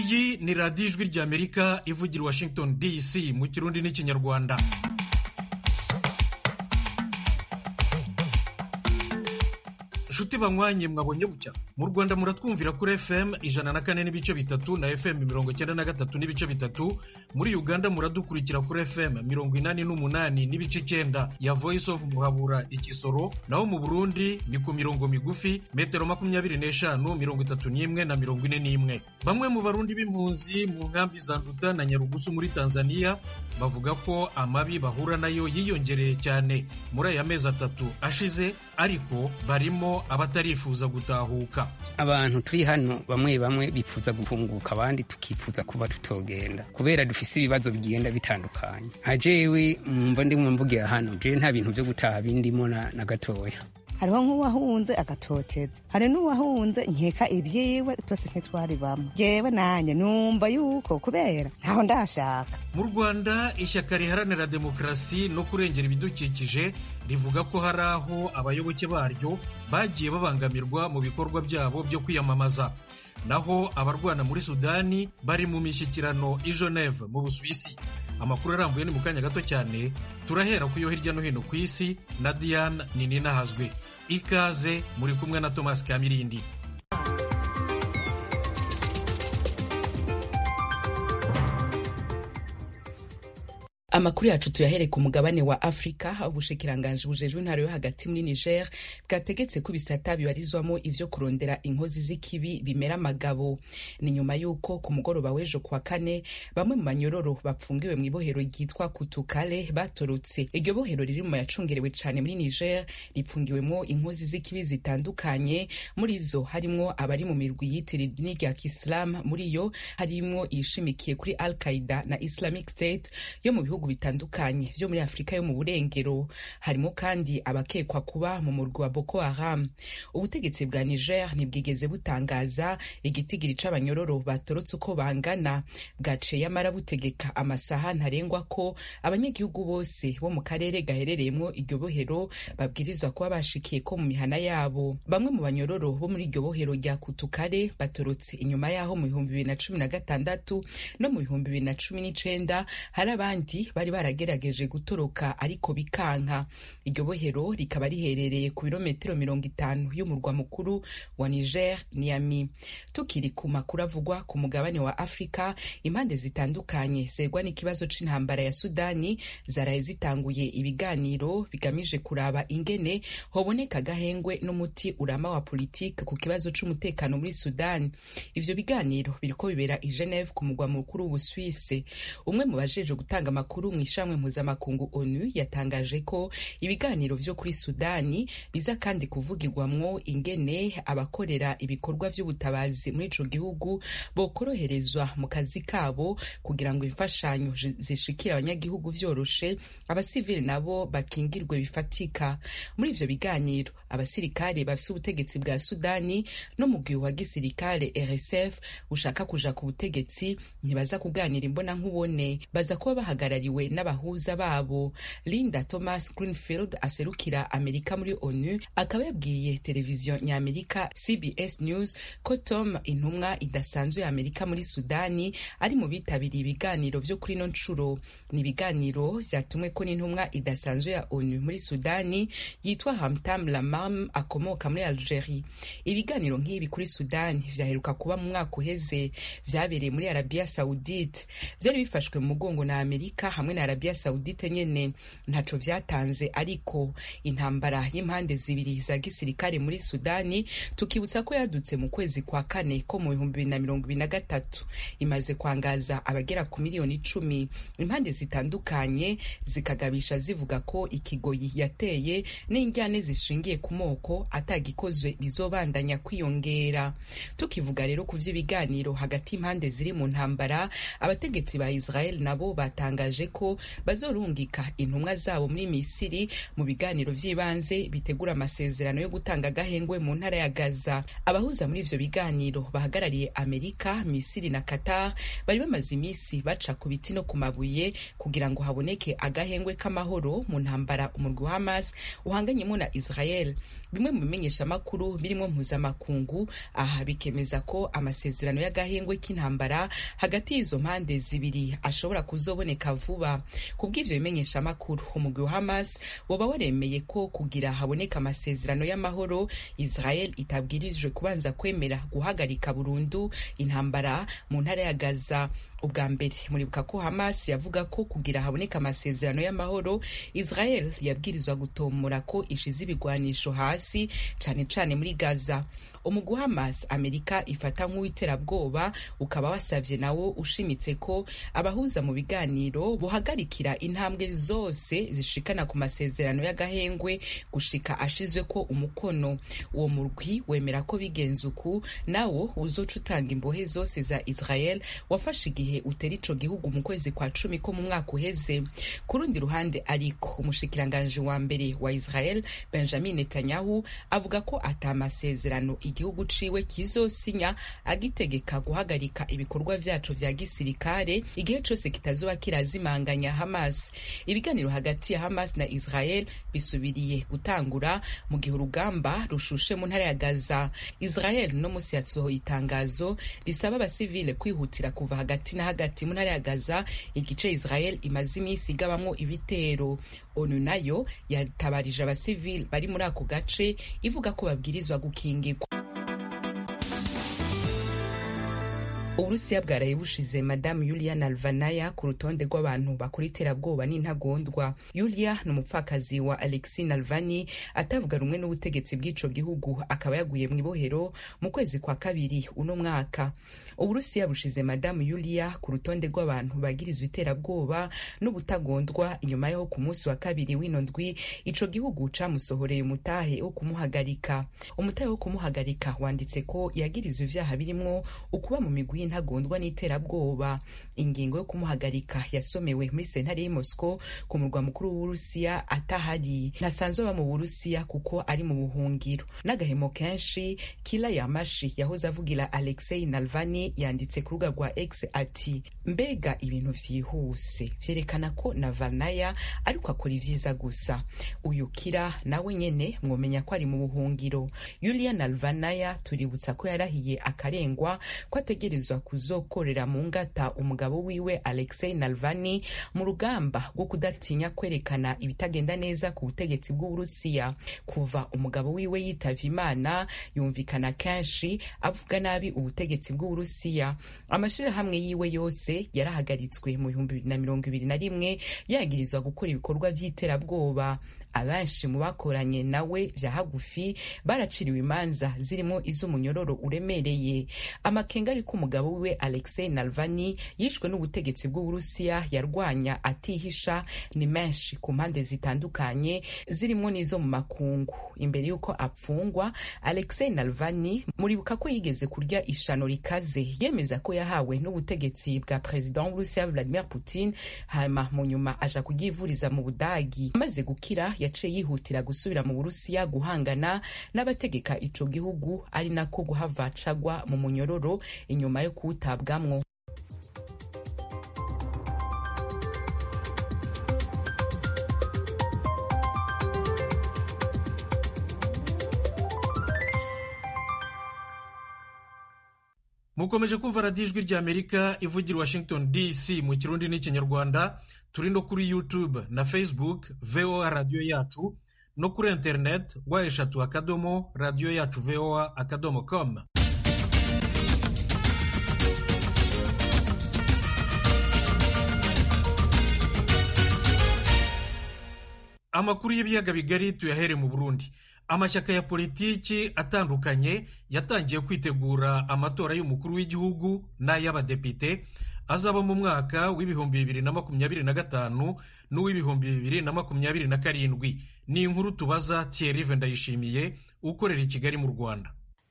iyi ni radiyo ijwi ry'amerika ivugira washington dc mu kirundi n'ikinyarwanda nshuti banywanye mwabonye bucya mu rwanda muratwumvira kuri fm ijana na kane n'ibice bitatu na fm mirongo icyenda na gatatu n'ibice bitatu muri uganda muradukurikira kuri fm mirongo inani n'umunani n'ibice icyenda ya voice of muhabura ikisoro naho mu burundi ni ku mirongo migufi metero makumyabiri n'eshanu mirongo itatu n'imwe na mirongo ine n'imwe bamwe mu barundi b'impunzi mu nkambi za nduta na nyarugusu muri tanzania bavuga ko amabi bahura nayo yiyongereye cyane muri aya mezi atatu ashize ariko barimo abatarifuza gutahuka abantu turi hano bamwe bamwe bifuza guhunguka abandi tukifuza kuba tutogenda kubera dufise ibibazo bigenda bitandukanye nka jewe mumva ndimwe mvugira hano jewe nta bintu vyo gutaha bindimo na, na gatoya hariho nk'uwahunze agatoteza hari n'uwahunze nkeka ibyiwe twese ntitwari bamwe yewe nanjye numva yuko kubera ntaho ndashaka mu rwanda ishyaka riharanira demokarasi no kurengera ibidukikije rivuga ko hari aho abayoboke baryo bagiye babangamirwa mu bikorwa byabo byo kwiyamamaza naho abarwana muri sudani bari mu mishyikirano i geneve mu busuwisi amakuru arambuye ni mu kanya gato cyane turahera ku yo hirya no hino ku isi na diane nininahazwe ikaze muri kumwe na thomas kamirindi amakuru yacu tuyahere ku mugabane wa afurika aho ubushikiranganji bujejwe intara yo hagati muri niger bwategetse ko ibisata bibarizwamo ivyo kurondera inkozi z'ikibi bimera amagabo ni nyuma y'uko ku mugoroba w'ejo kuwa kane bamwe mu banyororo bapfungiwe mu ibohero ryitwa kutukale batorotse iryo bohero riri mu yacungerewe cane muri niger ripfungiwemwo inkozi z'ikibi zitandukanye muri zo harimwo abari mu mirwi yitira idini rya kisilamu muri yo harimwo iyishimikiye kuri al qaida na islamic state yo mu bihugu bihugu bitandukanye vyo muri afurika yo mu burengero harimo kandi abakekwa kuba mu murwi wa boko haram ubutegetsi bwa niger ntibwigeze butangaza igitigiri c'abanyororo batorotse uko bangana bwaciye amara butegeka amasaha ntarengwa ko abanyagihugu bose bo mu karere gaherereyemwo iryo bohero babwirizwa kuba bashikiye ko mu mihana yabo bamwe mu banyororo bo muri iryo bohero rya kutukare batorotse inyuma yaho mu bihumbi bibiri na cumi na gatandatu no mu bihumbi bibiri na cumi n'icenda hari abandi bari baragerageje gutoroka ariko bikanka iryo bohero rikaba riherereye ku birometero mirongo itanu y'umurwa mukuru wa niger niami tukiri ku makuru avugwa ku mugabane wa afurika impande zitandukanye zegwa n'ikibazo c'intambara ya sudani zaraye zitanguye ibiganiro bigamije kuraba ingene hoboneka agahengwe n'umuti urama wa politike ku kibazo c'umutekano muri sudani ivyo biganiro biriko bibera i geneve ku mugwa mukuru w'ubuswise umwe mu bajeje gutanga amakuru mu ishamwe mpuzamakungu onu yatangaje ko ibiganiro vyo kuri sudani biza kandi kuvugirwamwo ingene abakorera ibikorwa vy'ubutabazi muri ico gihugu bokoroherezwa mu kazi kabo kugira ngo imfashanyo zishikira abanyagihugu vyoroshe abasivili nabo bakingirwe bifatika muri ivyo biganiro abasirikare bafise ubutegetsi bwa sudani no mugwi wa gisirikare rsf ushaka kuja ku butegetsi ntibaza kuganira imbona nkubone baza kuba bahagarariwe n'abahuza babo linda thomas greenfield aserukira amerika muri onu akaba yabwiye televiziyo nyamerika cbs news ko tom intumwa idasanzwe ya amerika muri sudani ari mu bitabiriye ibiganiro vyo kuri no ncuro ni ibiganiro vyatumwe ko n'intumwa idasanzwe ya onu muri sudani yitwa hamtam lamam akomoka muri algerie ibiganiro nk'ibi kuri sudani vyaheruka kuba mu mwaka uheze vyabereye muri arabia saudite vyari bifashwe mu mugongo na amerika hamwe na arabia saudite nyene ntaco vyatanze ariko intambara y'impande zibiri za gisirikare muri sudani tukibutsa ko yadutse mu kwezi kwa kane ko mu bihumbi bibiri na mirongo ibiri na gatatu imaze kwangaza abagera ku miliyoni icumi impande zitandukanye zikagabisha zivuga ko ikigoyi yateye n'injyane zishingiye ku moko atagikozwe bizobandanya kwiyongera tukivuga rero ku vy'ibiganiro hagati y'impande ziri mu ntambara abategetsi ba israel nabo batangaje ko bazorungika intumwa zabo muri misiri mu biganiro vy'ibanze bitegura amasezerano yo gutanga agahengwe mu ntara ya gaza abahuza muri ivyo biganiro bahagarariye amerika misiri na qatar bari bamaze imisi baca ku biti no ku mabuye kugira ngo haboneke agahengwe k'amahoro mu ntambara umurwi wa hamas uhanganyemo na israel bimwe mu bimenyeshamakuru birimo mpuzamakungu aha bikemeza ko amasezerano y'agahengwe k'intambara hagati y'izo mpande zibiri ashobora kuzoboneka vuba ku bw'ivyo bimenyeshamakuru umugwi wa hamas woba waremeye ko kugira haboneka amasezerano y'amahoro israel itabwirijwe kubanza kwemera guhagarika burundu intambara mu ntara ya gaza ubwa mbere muribuka ko hamas yavuga ko kugira haboneka amasezerano y'amahoro israel yabwirizwa gutomora ko ishize ibigwanisho hasi cane cane muri gaza umugwi hamas amerika ifata nk'uw'iterabwoba ukaba wasavye nawo ushimitse ko abahuza mu biganiro buhagarikira intambwe zose zishikana ku masezerano y'agahengwe gushika ashizwe ko umukono uwo murwi wemera ko bigenze uku nawo uzoca utanga imbohe zose za israel wafashe igihe utera ico gihugu mu kwezi kwa cumi ko mu mwaka uheze ku rundi ruhande ariko umushikiranganji wa mbere wa israel benjamin netanyahu avuga ko ata masezerano igihugu ciwe kizosinya agitegeka guhagarika ibikorwa vyaco vya gisirikare igihe cose kitazoba kirazimanganya hamas ibiganiro hagati ya hamas na israel bisubiriye gutangura mu gihe urugamba rushushe mu ntara ya gaza israel no musi yasohoye itangazo risaba abasivile kwihutira kuva hagati na hagati mu ntara ya gaza igice israel imaze imisi igabamwo ibitero onu nayo yatabarije abasivile bari muri ako gace ivuga ko babwirizwa gukingirwa uburusiya bwaraye bushize madamu yulia nalvanaya ku rutonde rw'abantu bakora iterabwoba n'intagondwa yulia ni umupfakazi wa alexi nalvani atavuga rumwe n'ubutegetsi bw'ico gihugu akaba yaguye mu ibohero mu kwezi kwa kabiri uno mwaka uburusiya bushize madamu yulia ku rutonde rw'abantu bagirizwa iterabwoba n'ubutagondwa inyuma yaho ku munsi wa kabiri w'ino ndwi ico gihugu camusohoreye umutahe wo kumuhagarika umutahe wo kumuhagarika wanditse ko yagirizwa ivyaha birimwo ukuba mu migwi y'intagondwa n'iterabwoba ingingo yo kumuhagarika yasomewe muri sentare y'i moscow ku murwa mukuru w'uburusiya atahari ntasanzwe aba mu burusiya kuko ari mu buhungiro n'agahemo kenshi kila yamashi yahoze avugira alexei nalvani yanditse ku rubuga rwa x ati mbega ibintu vyihuse vyerekana ko navanaya ariko akora ivyiza gusa uyu kira nawe nyene mwomenya ko ari mu buhungiro yulia nalvanaya tuributsa ko yarahiye akarengwa ko ategerezwa kuzokorera mu ngata umugabo wiwe alexei nalvani mu rugamba rwo kudatinya kwerekana ibitagenda neza ku butegetsi bw'uburusiya kuva umugabo wiwe yitavye imana yumvikana kenshi avuga nabi ubutegetsi bw'uburusiya amashirahamwe yiwe yose yarahagaritswe mu bihumbi bibiri na mirongo ibiri na rimwe yagirizwa gukora ibikorwa vy'iterabwoba abenshi mu bakoranye nawe vya hagufi baraciriwe imanza zirimo iz'umunyororo uremereye amakenga y'uko umugabo wiwe alexei nalvani yishwe n'ubutegetsi bw'uburusiya yarwanya atihisha ni menshi ku mpande zitandukanye zirimo n'izo mu makungu imbere y'uko apfungwa alexei nalvani muribuka ko yigeze kurya ishano rikaze yemeza ko yahawe n'ubutegetsi bwa perezida w'uburusiya vladimir putin hama mu nyuma aja kuryivuriza mu budagi amaze gukira yaciye yihutira gusubira mu burusiya guhangana n'abategeka ico gihugu ari nako guhava cagwa mu munyororo inyuma yo kuwutabwamwo mukomeje kumva radiyo ijwi ry'amerika ivugira washington dc mu kirundi n'ikinyarwanda turi no kuri youtube na facebook voa radiyo yacu no kuri internet wa eshatu akadomo radiyo yacu voa akadomo com amakuru y'ibiyaga bigari tuyahere mu burundi amashyaka ya politiki atandukanye yatangiye kwitegura amatora y'umukuru w'igihugu n'ay'abadepite azaba mu mwaka w'ibihumbi bibiri na makumyabiri na gatanu n'uw'ibihumbi bibiri na makumyabiri na karindwi ni inkuru tubaza Thierry Ndayishimiye ukorera i Kigali mu Rwanda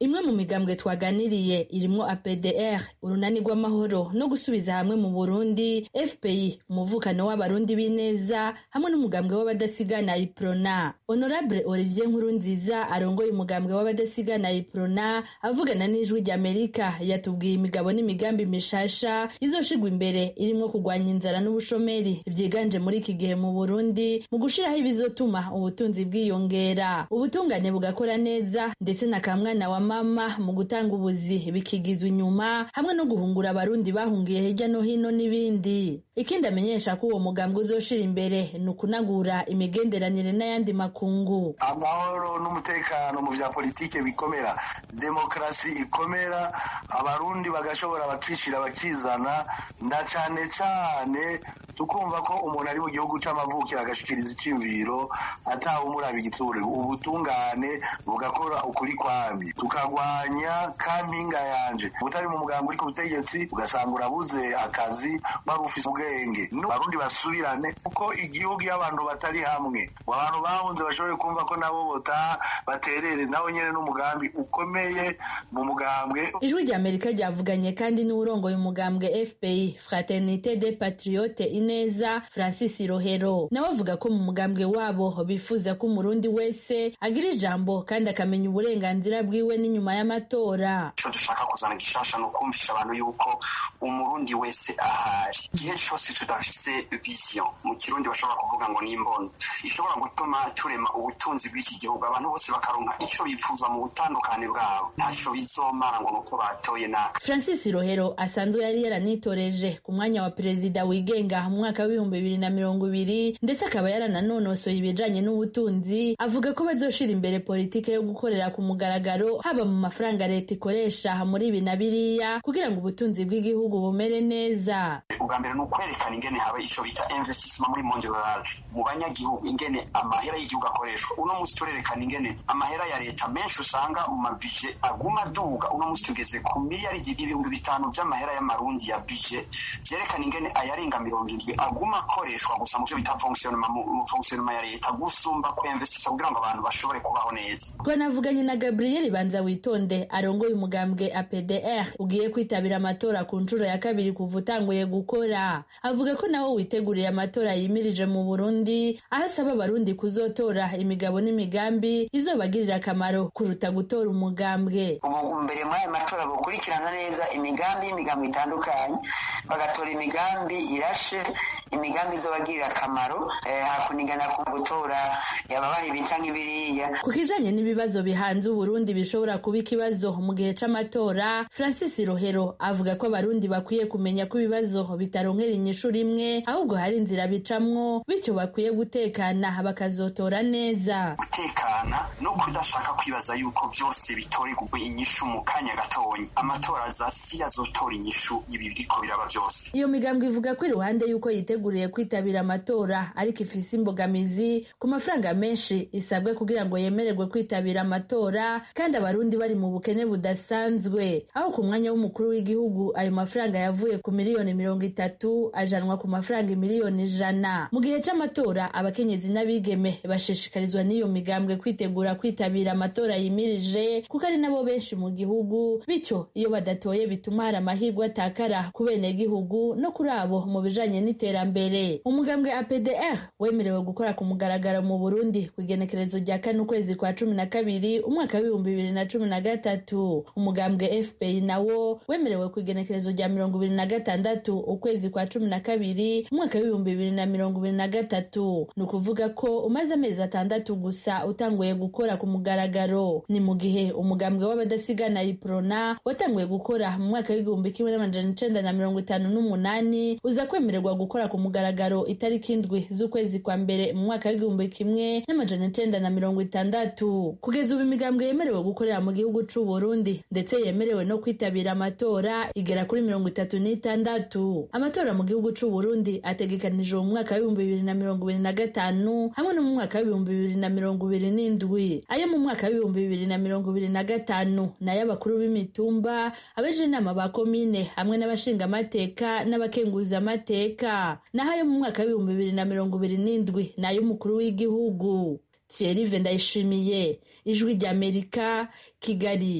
imwe mu migambwe twaganiriye irimwo apdr urunani rw'amahoro no gusubiza hamwe mu burundi fpi umuvukano w'abarundi b'ineza hamwe n'umugambwe w'abadasigana iprona honorable olivier nkurunziza arongoye umugambwe w'abadasigana iprona avugana n'ijwi ry'amerika yatubwiye imigabo n'imigambi mishasha izoshigwa imbere irimwo kurwanya inzara n'ubushomeri vyiganje muri iki gihe mu burundi mu gushiraho ibizotuma ubutunzi bwiyongera ubutungane bugakora neza ndetse na kamwana wa mama mu gutanga ubuzi bikigizwa inyuma hamwe no guhungura abarundi bahungiye hirya no hino n'ibindi ikindi amenyesha ko uwo mugambwe uzoshira imbere ni ukunagura imigenderanire n'ayandi makungu amahoro n'umutekano mu vya politike bikomera demokarasi ikomera abarundi bagashobora bakishira bakizana na cane cane tukumva ko umuntu ari mu gihugu c'amavukiro agashikiriza iciyumviro atawe umuraba igitsure ubutungane bugakora ukuri kwamye tukagwanya kampinga yanje utari mu mugambo uri ku butegetsi ugasanga urabuze akazi wari ufise ubwenge abarundi basubirane kuko igihugu iyo abantu batari hamwe abantu bahunze bashobore kumva ko nabo botaha baterere nawe nyene n'umugambi ukomeye mu mugambwe ijwi rya amerika ryavuganye kandi n'uwurongoye umugambwe fpi fraternité des patriotes ineza francis rohero nawe avuga ko mu mugambwe wabo bifuza ko umurundi wese agira ijambo kandi akamenya uburenganzira bwiwe n'inyuma y'amatora ico dushaka kuzana gishasha ni ukumvisha abantu yuko umurundi wese ahari igihe cose tudafise vision mu kirundi bashobora kuvuga ngo n'imboni ishobora gutuma turema ubutunzi bw'iki gihugu abantu bose bakaronka ico bifuza mu butandukane bwabo ntaco bizomara ngo nuko batoye naka francis rohero asanzwe yari yaranitoreje ku mwanya wa perezida wigenga mu mwaka w'ibihumbi bibiri na mirongo ibiri ndetse akaba yarananonosoye ibijanye n'ubutunzi avuga ko bazoshira imbere politike yo gukorera ku mugaragaro haba mu mafaranga leta ikoresha muri ibi na biriya kugira ngo ubutunzi bw'igihugu bumere neza ubwa mbere ni ukwerekana ingene haba ico bita investissement muri monde rural mu banyagihugu ingene amahera y'igihugu akoreshwa uno musi turerekana ingene amahera ya leta menshi usanga mu mabije aguma aduga uno musi tugeze ku miliyaridi ibihumbi bitanu vy'amahera y'amarundi ya bije vyerekana ingene ayarenga mirongo indwi aguma akoreshwa gusa mu vyo bita fonctionnement mu fonctionnement ya leta gusumba kwinvestisa kugira ngo abantu bashobore kubaho neza twanavuganye na gabriel banza witonde arongoye umugambwe apdr ugiye kwitabira amatora ku nshuro ya kabiri kuva utanguye gukora avuga ko nawe witeguriye amatora yimirije mu burundi aho asaba abarundi kuzotora imigabo n'imigambi izobagirira akamaro kuruta gutora umugambwe ubu mbere muri ayo matora gukurikirana neza imigambi y'imigambi itandukanye bagatora imigambi irashe imigambi izobagirira akamaro hakunigana ku gutora yababaye ibita nk'ibiriya ku kijanye n'ibibazo bihanze uburundi bishobora kuba ikibazo mu gihe c'amatora francis rohero avuga ko abarundi bakwiye kumenya ko ibibazo bitaronkera inyishu rimwe ahubwo hari inzira bicamwo bityo bakwiye gutekana bakazotora neza gutekana no kudashaka kwibaza yuko vyose bitorerwa inyishu mu kanya gatonyi amatora azasi azotora inyishu ibi biriko biraba vyose iyo migambwe ivuga ko iruhande y'uko yiteguriye kwitabira amatora ariko ifise imbogamizi ku mafaranga menshi isabwe kugira ngo yemererwe kwitabira amatora kandi abarundi bari mu bukene budasanzwe aho ku mwanya w'umukuru w'igihugu ayo mafaranga yavuye ku miliyoni mirongo itatu ajanwa ku mafaranga miliyoni ijana mu gihe c'amatora abakenyezi n'abigeme bashishikarizwa n'iyo migambwe kwitegura kwitabira amatora yimirije kuko ari nabo benshi mu gihugu bityo iyo badatoye bituma hari amahirwe atakara ku benegihugu no kuri abo mu bijanye n'iterambere umugambwe apdr wemerewe gukora ku mugaragaro mu burundi ku igenekerezo rya kane ukwezi kwa cumi na kabiri umwaka w'ibihumbi bibiri na cumi na gatatu umugambwe fpr nawo wemerewe ku igenekerezo rya mirongo ibiri na gatandatu ukwezi kwa cumi na kabiri umwaka w'ibihumbi bibiri na mirongo ibiri na gatatu ni ukuvuga ko umaze amezi atandatu gusa utanguye gukora ku mugaragaro ni mu gihe umugambwe w'abadasigana iprona watanguye gukora mu mwaka w'igihumbi kimwe n'amajana icenda na mirongo itanu n'umunani uza kwemererwa gukora ku mugaragaro itariki indwi z'ukwezi kwa mbere mu mwaka w'igihumbi kimwe n'amajana icenda na mirongo itandatu kugeza ubu imigambwe yemerewe gukorera mu gihugu c'u Burundi ndetse yemerewe no kwitabira amatora igera kuri mirongo itatu n'itandatu amatora mu gihugu c'u Burundi ategekanijwe mu mwaka w'ibihumbi bibiri na mirongo ibiri na gatanu hamwe no mu mwaka w'ibihumbi bibiri na mirongo ibiri n'indwi ayo mu mwaka w'ibihumbi bibiri na mirongo ibiri na gatanu nayo abakuru b'imitumba abeje inama ba komine hamwe n'abashingamateka n'abakenguzamateka naho ayo mu mwaka w'ibihumbi bibiri na mirongo ibiri n'indwi nayo umukuru w'igihugu Thierry Ndayishimiye ijwi ry'Amerika Kigali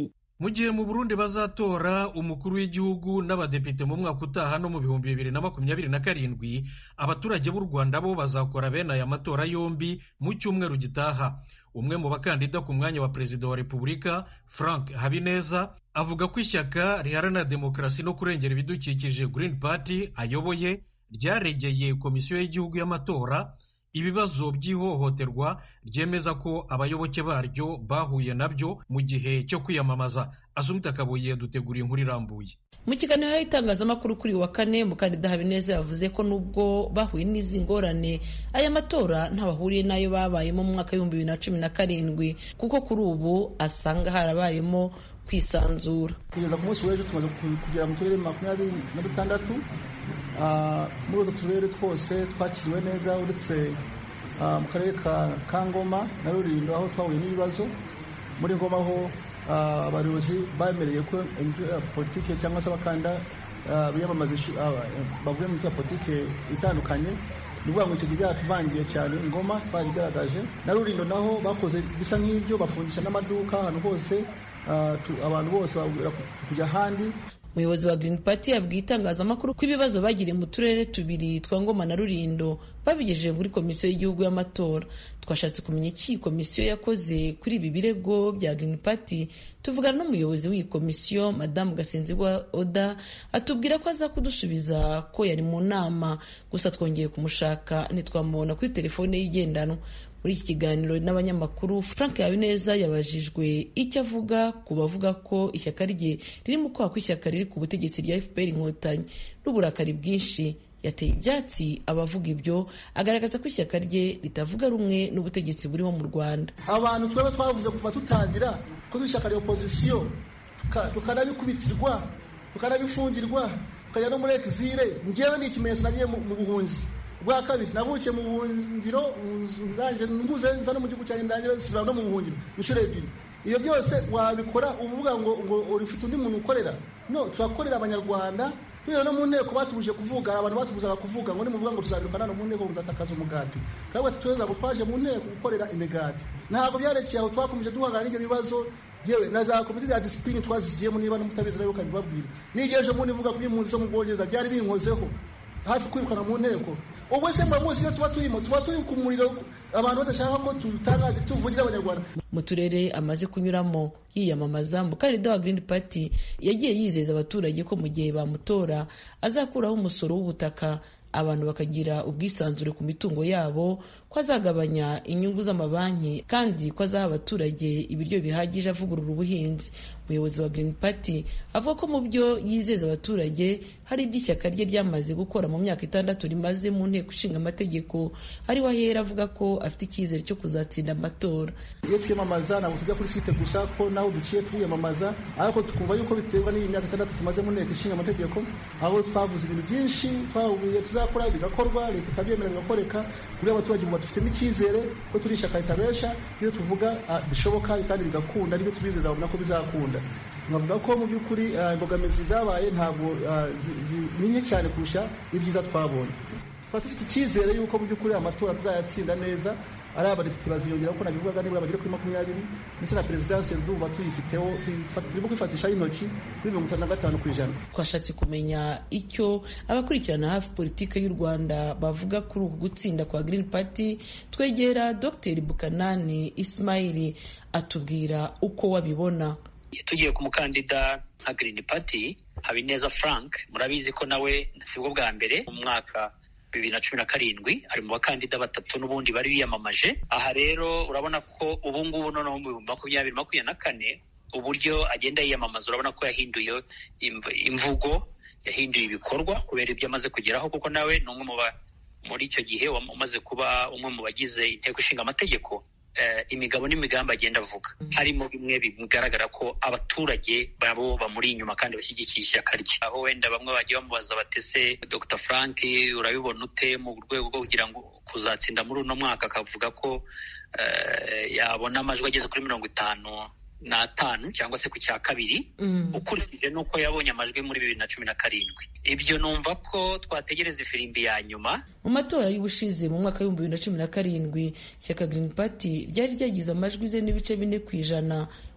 mu gihe mu burundi bazatora umukuru w'igihugu n'abadepite mu mwaka utaha no mu bihumbi bibiri na makumyabiri na karindwi abaturage b'u rwanda bo bazakora bene aya matora yombi mu cyumweru gitaha umwe mu bakandida ku mwanya wa perezida wa repubulika frank habineza avuga ko ishyaka riharanira demokarasi no kurengera ibidukikije green party ayoboye ryaregeye komisiyo y'igihugu y'amatora ibibazo by'ihohoterwa ryemeza ko abayoboke baryo bahuye nabyo mu gihe cyo kwiyamamaza asumita kabuye dutegura inkuru irambuye mu kiganiro y'itangazamakuru kuri wa kane mukandida habineza yavuze ko nubwo bahuye n'izi ngorane aya matora ntawahuriye n'ayo babayemo mu mwaka w'ibihumbi bibiri na cumi na karindwi kuko kuri ubu asanga harabayemo kwisanzura kugeza ku munsi w'ejo tumaze kugera mu turere makumyabiri na dutandatu muri utwo turere twose twakiriwe neza uretse mu karere ka ngoma na rurindo aho twahuye n'ibibazo muri ngoma ho abayobozi bemereye ko imitwe ya politiki cyangwa se abakanda biyamamaza bavuye mu mitwe ya politiki itandukanye ni ukuvuga ngo icyo gihe byaratuvangiye cyane ingoma twarigaragaje na rurindo naho bakoze bisa nk'ibyo bafungisha n'amaduka ahantu hose abantu bose babwira kujya ahandi umuyobozi wa Green Party yabwiye itangazamakuru ko ibibazo bagiriye mu turere tubiri twa Ngoma na Rurindo babigejeje muri komisiyo y'igihugu y'amatora twashatse kumenya iki iyi komisiyo yakoze kuri ibi birego bya Green Party tuvugana n'umuyobozi w'iyi komisiyo madamu Gasenzigwa Oda atubwira ko aza kudusubiza ko yari mu nama gusa twongeye kumushaka ntitwamubona kuri telefone ye igendanwa muri iki kiganiro n'abanyamakuru frank habineza yabajijwe icyo avuga ku bavuga ko ishyaka rye riri mu kwaha kw'ishyaka riri ku butegetsi rya fpr inkotanyi n'uburakari bwinshi yateye ibyatsi abavuga ibyo agaragaza ko ishyaka rye ritavuga rumwe n'ubutegetsi buriho mu rwanda abantu twaba twavuze kuva tutangira ko ishyaka rya opozisiyo tukanabikubitirwa tukanabifungirwa tukajya no muri exile ngewe ni ikimenyetso nagiye mu buhunzi bwa kabiri navukiye mu buhungiro ndangije nguze nza no mu gihugu cyanjye ndangije nsubira no mu buhungiro inshuro ebyiri iyo byose wabikora uvuga ngo ngo ufite undi muntu ukorera no turakorera abanyarwanda tugeze no mu nteko batubujije kuvuga abantu batubuzaga kuvuga ngo nimuvuga ngo tuzabirukana no mu nteko muzatakaza umugati twebwe tuweza ngo twaje mu nteko gukorera imigati ntabwo byarekeye aho twakomeje duhangana n'ibyo bibazo yewe na za komite za disipurine twazigiyemo niba n'umutabizi nawe ukabibabwira n'igihe ejo bundi ivuga kuri impunzi zo mu bwongereza byari binkozeho hafi kwirukana mu nteko ubwo se muramuzi iyo tuba turimo tuba turi ku muriro abantu badashaka ko tutangaze tuvugira abanyarwanda mu turere amaze kunyuramo yiyamamaza umukandida wa Green Party yagiye yizeza abaturage ko mu gihe bamutora azakuraho umusoro w'ubutaka abantu bakagira ubwisanzure ku mitungo yabo ko azagabanya inyungu z'amabanki kandi ko azaha abaturage ibiryo bihagije avugurura ubuhinzi umuyobozi wa Green Party avuga ko mu byo yizeza abaturage hari ibyo ishyaka rye ryamaze gukora mu myaka itandatu rimaze mu nteko ishinga amategeko ariho ahera avuga ko afite icyizere cyo kuzatsinda amatora iyo twiyamamaza ntabwo tujya kuri site gusa ko naho duciye twiyamamaza ariko tukumva yuko biterwa n'iyi myaka itandatu tumaze mu nteko ishinga amategeko aho twavuze ibintu byinshi twahuye tuzakora bigakorwa leta ikabyemera bigakoreka kuri abaturage ubu dufitemo icyizere ko turi ishyaka ritabesha iyo tuvuga bishoboka kandi bigakunda nibyo tubizeza babona ko bizakunda nkavuga ko mu by'ukuri imbogamizi zabaye ntabwo ni nke cyane kurusha ibyiza twabonye tukaba dufite icyizere yuko mu by'ukuri amatora tuzayatsinda neza ari abadepite baziyongera kuko nabivugaga nibura bagere kuri makumyabiri ndetse na perezidansi ndumva tuyifiteho turimo kwifatishaho intoki kuri mirongo itanu na gatanu ku ijana twashatse kumenya icyo abakurikirana hafi politiki y'u rwanda bavuga kuri uku gutsinda kwa green party twegera dr bukanani ismaili atubwira uko wabibona tugiye ku mukandida nka green party habineza frank murabizi ko nawe sibwo bwa mbere mu mwaka bibiri na cumi na karindwi ari mu bakandida batatu n'ubundi bari biyamamaje aha rero urabona ko ubu ngubu noneho mu bihumbi makumyabiri makumyabiri na kane uburyo agenda yiyamamaza urabona ko yahinduye imvugo yahinduye ibikorwa kubera ibyo amaze kugeraho kuko nawe ni umwe mu muri icyo gihe umaze kuba umwe mu bagize inteko ishinga amategeko imigabo n'imigambi agenda avuga harimo bimwe bigaragara ko abaturage babo bamuri inyuma kandi bashyigikiye ishyaka rye aho wenda bamwe bagiye bamubaza batese dr frank urabibona ute mu rwego rwo kugira ngo kuzatsinda muri uno mwaka akavuga ko yabona amajwi ageze kuri mirongo itanu n'atanu cyangwa se ku cya kabiri ukurikije n'uko yabonye amajwi muri bibiri na cumi na karindwi ibyo numva ko twategereza ifirimbi ya nyuma mu matora y'ubushize mu mwaka w'ibihumbi bibiri na cumi na karindwi ishyaka Green Party ryari ryagize amajwi ze n'ibice bine ku ijana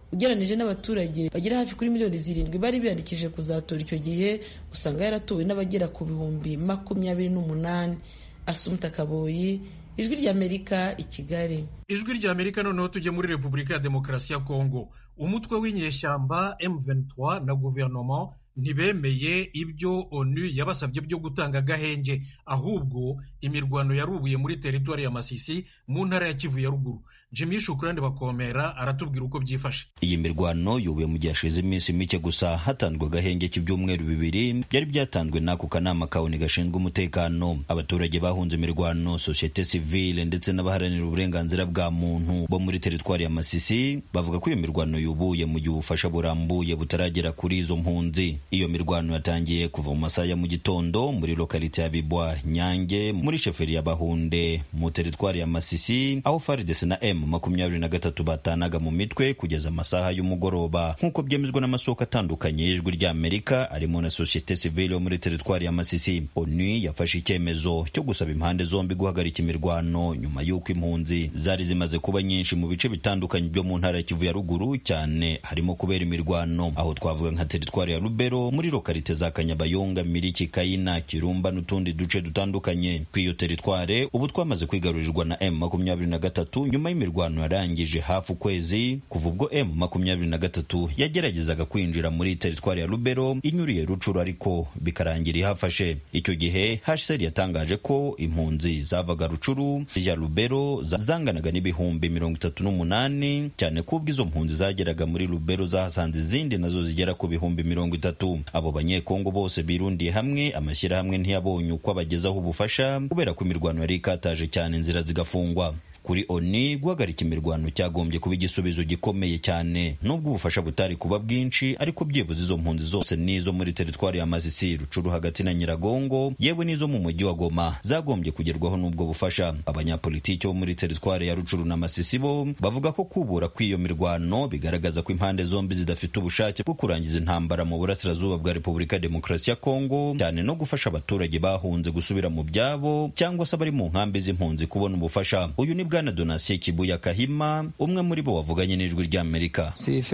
ugereranije n'abaturage bagera hafi kuri miliyoni zirindwi bari biyandikishije kuzatora icyo gihe usanga yaratowe n'abagera ku bihumbi makumyabiri n'umunani asumta kaboyi ijwi ry'amerika i kigali ijwi ry'amerika noneho tujye muri repubulika ya demokarasi ya kongo umutwe w'inyeshyamba m23 na guverinoma ntibemeye ibyo onu yabasabye byo gutanga agahenge ahubwo imirwano yarubuye muri teritwari ya masisi mu ntara ya kivu ya ruguru jimmy shukurani bakomera aratubwira uko byifashe iyi mirwano yubuye mu gihe hashize iminsi mike gusa hatanzwe agahenge k'ibyumweru bibiri byari byatanzwe n'ako kanama kawuni gashinzwe umutekano abaturage bahunze imirwano sosiyete sivile ndetse n'abaharanira uburenganzira bwa muntu bo muri teritwari ya masisi bavuga ko iyo mirwano yubuye mu gihe ubufasha burambuye butaragera kuri izo mpunzi iyo mirwano yatangiye kuva mu masaha ya mu gitondo muri lokalite ya bibwa nyange muri sheferi ya bahunde mu teritwari ya masisi aho faridese na m makumyabiri na gatatu batanaga mu mitwe kugeza amasaha y'umugoroba nk'uko byemezwa n'amasoko atandukanye y'ijwi ry'amerika arimo na sosiyete sivile yo muri teritwari ya masisi onu yafashe icyemezo cyo gusaba impande zombi guhagarika imirwano nyuma y'uko impunzi zari zimaze kuba nyinshi mu bice bitandukanye byo mu ntara ya kivu ya ruguru cyane harimo kubera imirwano aho twavuga nka teritwari ya rubero muri lokalite za kanyabayonga miriki kayina kirumba n'utundi duce dutandukanye ku iyo teritware ubu twamaze kwigarurirwa na m makumyabiri na gatatu nyuma y'imirwano yarangije hafi ukwezi kuva ubwo m makumyabiri na gatatu yageragezaga kwinjira muri teritwari ya rubero inyuriye rucuru ariko bikarangira ihafashe icyo gihe hsr yatangaje ko impunzi zavaga rucuru zijya rubero zanganaga n'ibihumbi mirongo itatu n'umunani cyane ko ubwo izo mpunzi zageraga muri rubero zahasanze izindi nazo zigera ku bihumbi mirongo itatu abo banyekongo bose birundiye hamwe amashyirahamwe ntiyabonye uko abagezaho ubufasha kubera ko imirwano yari ikataje cyane inzira zigafungwa kuri oni guhagarika imirwano cyagombye kuba igisubizo gikomeye cyane nubwo ubufasha butari kuba bwinshi ariko byibuze izo mpunzi zose n'izo muri teritwari ya masisi rucuru hagati na nyiragongo yewe n'izo mu mujyi wa goma zagombye kugerwaho n'ubwo bufasha abanyapolitiki bo muri teritwari ya rucuru na masisi bo bavuga ko kubura kw'iyo mirwano bigaragaza ko impande zombi zidafite ubushake bwo kurangiza intambara mu burasirazuba bwa repubulika ya demokarasi ya kongo cyane no gufasha abaturage bahunze gusubira mu byabo cyangwa se abari mu nkambi z'impunzi kubona ubufasha uyu ni bwana donasiye kibuya kahima umwe muri bo wavuganye n'ijwi ry'amerika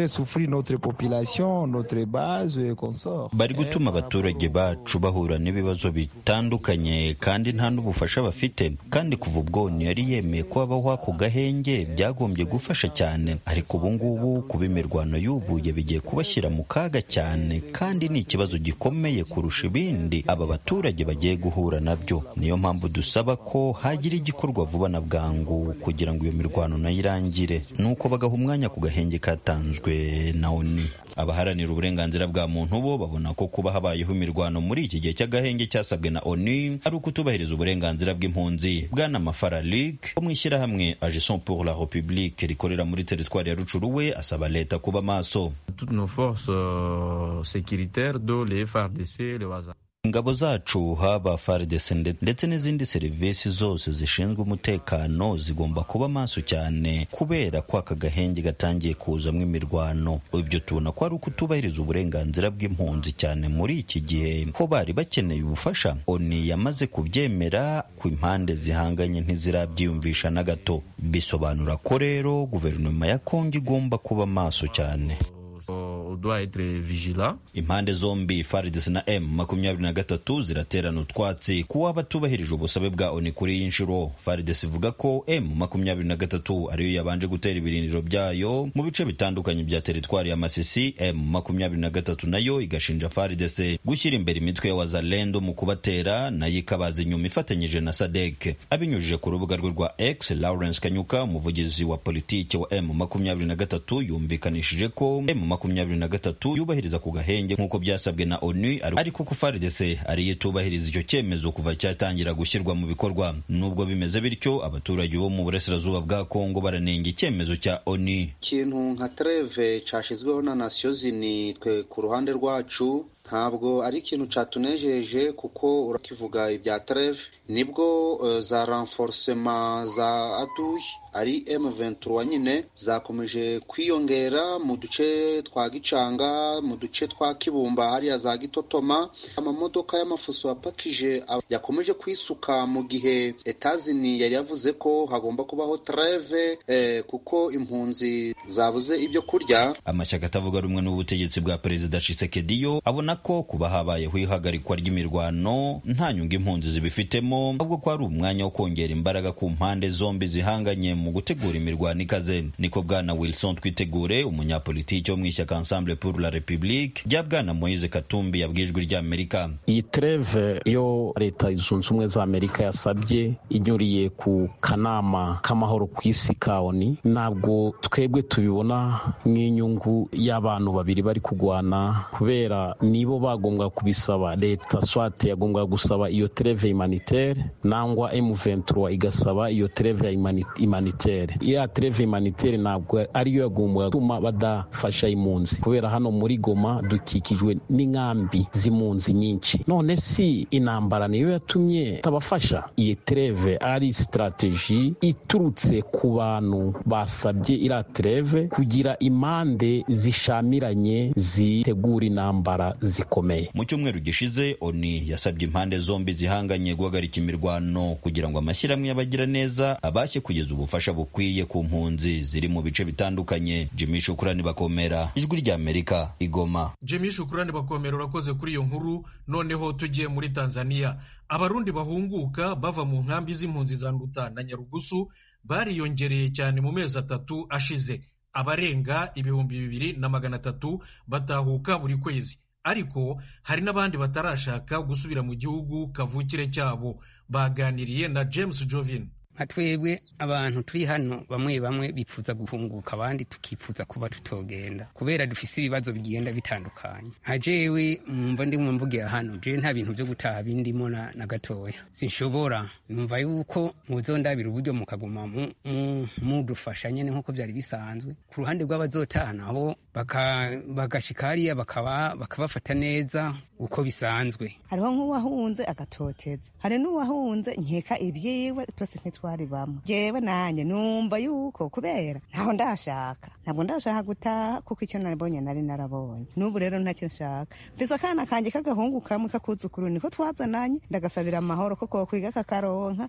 bari gutuma abaturage bacu bahura n'ibibazo bitandukanye kandi nta n'ubufasha bafite kandi kuva ubwo yari yemeye ko habaho ako gahenge byagombye gufasha cyane ariko ubu ngubu kuba imirwano yubuye bigiye kubashyira mu kaga cyane kandi ni ikibazo gikomeye kurusha ibindi aba baturage bagiye guhura nabyo niyo mpamvu dusaba ko hagira igikorwa vuba na bwangu kugira ngo iyo mirwano nayo irangire nuko bagaha umwanya ku gahenge katanzwe na oni abaharanira uburenganzira bwa muntu bo babona ko kuba habayeho imirwano muri iki gihe cy'agahenge cyasabwe na oni ari ukutubahiriza uburenganzira bw'impunzi bwana mafara ligue wo mu ishyirahamwe agison pour la republique rikorera muri teritwari ya rucuru we asaba leta kuba maso ingabo zacu haba FARDC ndetse n'izindi serivisi zose zishinzwe umutekano zigomba kuba maso cyane kubera ko aka gahenge gatangiye kuzamo imirwano ibyo tubona ko ari ukutubahiriza uburenganzira bw'impunzi cyane muri iki gihe ho bari bakeneye ubufasha oni yamaze kubyemera ku impande zihanganye ntizirabyiyumvisha na gato bisobanura ko rero guverinoma ya kongo igomba kuba maso cyane impande zombi FARDC na M makumyabiri na gatatu ziraterana utwatsi kuba batubahirije ubusabe bwa ONU kuri iyi nshuro FARDC ivuga ko M makumyabiri na gatatu ariyo yabanje gutera ibirindiro byayo mu bice bitandukanye bya teritwari ya Masisi M makumyabiri na gatatu nayo igashinja FARDC gushyira imbere imitwe ya wazalendo mu kubatera nayo ikabaza inyuma ifatanyije na SADC abinyujije ku rubuga rwe rwa X Lawrence Kanyuka umuvugizi wa politiki wa M makumyabiri na gatatu yumvikanishije ko M makumyabiri na gatatu yubahiriza ku gahenge nk'uko byasabwe na onu ariko ko FARDC ariyo itubahiriza icyo cyemezo kuva cyatangira gushyirwa mu bikorwa nubwo bimeze bityo abaturage bo mu burasirazuba bwa kongo baranenga icyemezo cya onu ikintu nka treve cyashyizweho na nasiyo zini twe ku ruhande rwacu ntabwo ari ikintu catunejeje kuko urakivuga ibya treve nibwo uh, za renforcement za aduyi ari M23 nyine zakomeje kwiyongera mu duce twa Gicanga mu duce twa Kibumba hariya za Gitotoma amamodoka y'amafuso apakije yakomeje kwisuka mu gihe Etazini yari yavuze ko hagomba kubaho treve eh, kuko impunzi zabuze ibyo kurya amashyaka atavuga rumwe n'ubutegetsi bwa perezida Tshisekedi yo abona ko kuba habayeho ihagarikwa ry'imirwano nta nyungu impunzi zibifitemo ahubwo ko ari umwanya wo kongera imbaraga ku mpande zombi zihanganye mu gutegura imirwano ikaze niko bwana Wilson Twitegure umunyapolitiki wo mu ishyaka Ensemble pour la République rya bwana Moise Katumbi yabwiye ijwi ry'Amerika iyi treve yo leta zunze ubumwe za Amerika yasabye inyuriye ku kanama k'amahoro ku isi kaoni ntabwo twebwe tubibona nk'inyungu y'abantu babiri bari kugwana kubera nibo bagombwa kubisaba leta swate yagombwa gusaba iyo treve humanitaire nangwa M23 igasaba iyo treve ya humanitaire ya treve humanitaire ntabwo ariyo yagombwa gutuma badafasha impunzi kubera hano muri Goma dukikijwe n'inkambi z'impunzi nyinshi none si intambara niyo yatumye tabafasha iyi treve ari strategie iturutse ku bantu basabye iriya treve kugira impande zishamiranye zitegura intambara zikomeye mu cyumweru gishize oni yasabye impande zombi zihanganye guhagarika imirwano kugira ngo amashyirahamwe y'abagira neza abashe kugeza ubufasha bukwiye ku mpunzi ziri mu bice bitandukanye jimmy shukurani bakomera ijwi ry'amerika igoma jimmy shukurani bakomera urakoze kuri iyo nkuru noneho tugiye muri tanzania abarundi bahunguka bava mu nkambi z'impunzi za nduta na nyarugusu bariyongereye cyane mu mezi atatu ashize abarenga ibihumbi bibiri na magana atatu batahuka buri kwezi ariko hari n'abandi batarashaka gusubira mu gihugu kavukire cyabo baganiriye na james jovin nka twebwe abantu turi hano bamwe bamwe bipfuza guhunguka abandi tukipfuza kuba tutogenda kubera dufise ibibazo bigenda bitandukanye nka jewe mwumva ndimwe mvugira hano jewe nta bintu vyo gutaha bindimo na, na gatoya sinshobora numva yuko muzondabira uburyo mukaguma mudufasha mu, nyene nk'uko vyari bisanzwe ku ruhande rw'abazotaha nabo bagashika hariya bakabafata neza uko bisanzwe hariho nk'uwahunze agatoteza hari n'uwahunze nkeka ibyiwe twese ntitwari bamwe jewe nanjye numva yuko kubera ntaho ndashaka ntabwo ndashaka gutaha kuko icyo nabonye nari narabonye n'ubu rero ntacyo nshaka mfise akana kanjye k'agahungu kamwe kakuzukuru niko twazananye ndagasabira amahoro ko kokwiga kakaronka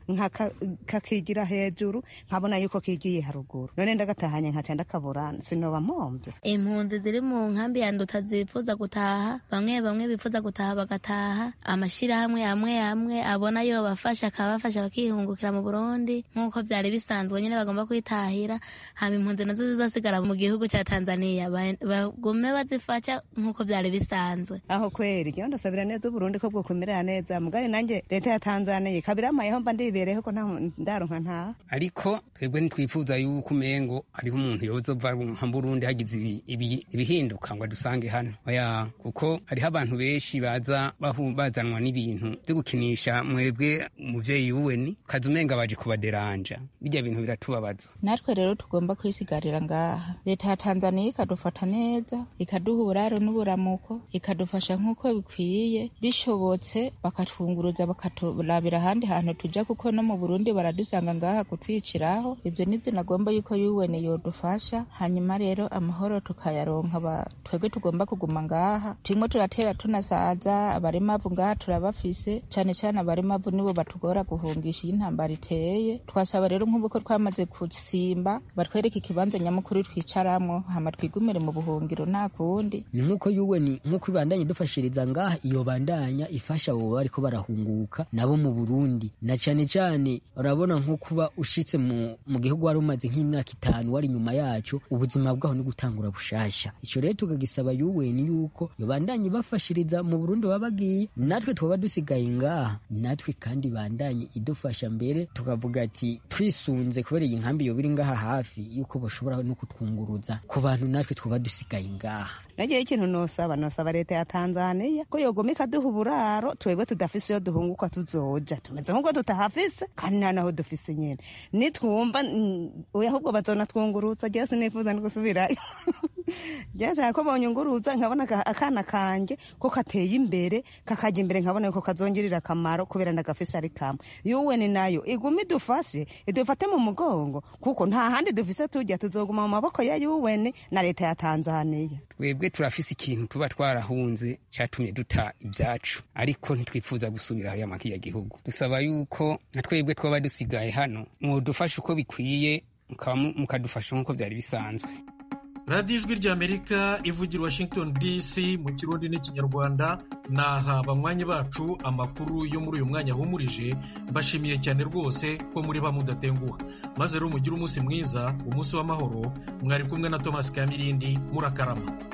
kakigira hejuru nkabona yuko kigiye haruguru none ndagatahanye nkaca ndakabura sinoba mpomvye impunzi ziri mu nkambi ya nduta zifuza gutaha bamwe bamwe bifuza gutaha bagataha amashyirahamwe amwe amwe abona yo bafasha akabafasha bakihungukira mu burundi nk'uko byari bisanzwe nyine bagomba kwitahira hama impunzi nazo zizosigara mu gihugu cya tanzania bagume bazifasha nk'uko byari bisanzwe aho kweri jyewe ndasabira neza uburundi ko bwokumerera neza mugari nanjye leta ya tanzania kabiramayeho mba ndibereho ko nta ndaronka ntaha ariko twebwe ntitwifuza yuko umengo hariho umuntu yozova nka burundi hagize ibihinduka ngo adusange hano oya kuko hariho abantu benshi baza bazanwa n'ibintu byo gukinisha mwebwe umuvyeyi wuweni kaza umenga baje kubaderanja bijya bintu biratubabaza natwe rero tugomba kwisigarira ngaha leta ya tanzania ikadufata neza ikaduha uburaro n'uburamuko ikadufasha nk'uko bikwiye bishobotse bakatwunguruza bakaturabira ahandi hantu tuja kuko no mu burundi baradusanga ngaha kutwiciraho ibyo nibyo nagomba yuko yuweni yodufasha hanyuma rero amahoro tukayaronka twebwe tugomba kuguma ngaha turimo turatera tunasaza abarimavu ngaha turabafise cane cane abarimavu nibo batugora guhungisha iyo intambara iteye twasaba rero nk'ubu ko twamaze gusimba batwereke ikibanza nyamukuru twicaramwo hama twigumire mu buhungiro nta kundi ni nk'uko yuweni nk'uko ibandanye dufashiriza ngaha iyo bandanya ifasha abo bariko barahunguka nabo mu burundi na cane cane urabona nko kuba ushitse mu, mu gihugu wari umaze nk'imyaka itanu wari inyuma yacu ubuzima bwaho ni gutangura bushasha ico rero tukagisaba yuweni yuko iyo bandanye ibafashiriza mu burundi baba bagiye natwe twaba dusigaye ngaha natwe kandi bandanye idufasha mbere tukavuga ati twisunze kubera iyi nkambi yoba iri ngaha hafi yuko bashobora no kutwunguruza ku bantu natwe twaba dusigaye ngaha nagiye ikintu nosaba nosaba leta ya tanzania ko yogoma ikaduha uburaro twebwe tudafise iyo duhunguka tuzoja tumeze nk'uko tutahafise kandi nta naho dufise nyene nitwumva oya ahubwo bazonatwungurutsa jewe sinifuza no gusubirayo byashaka ko bonyunguruza nkabona akana kanjye ko kateye imbere kakajya imbere nkabona ko kazongerera akamaro kubera ndagafisha ari kamwe yuweni nayo iguma idufashe idufate mu mugongo kuko nta handi dufise tujya tuzoguma mu maboko ya yuweni na leta ya tanzaniya twebwe turafise ikintu tuba twarahunze cyatumye duta ibyacu ariko ntitwifuza gusubira hariya makiya gihugu dusaba yuko na twebwe twaba dusigaye hano mwudufasha uko bikwiye mukadufasha nk'uko byari bisanzwe radiyo ijwi ry'amerika ivugira washington dc mu kirundi n'ikinyarwanda naha banywanyi bacu amakuru yo muri uyu mwanya ahumurije mbashimiye cyane rwose ko muri ba mudatenguha maze rero mugire umunsi mwiza umunsi w'amahoro mwari kumwe na thomas kamirindi murakarama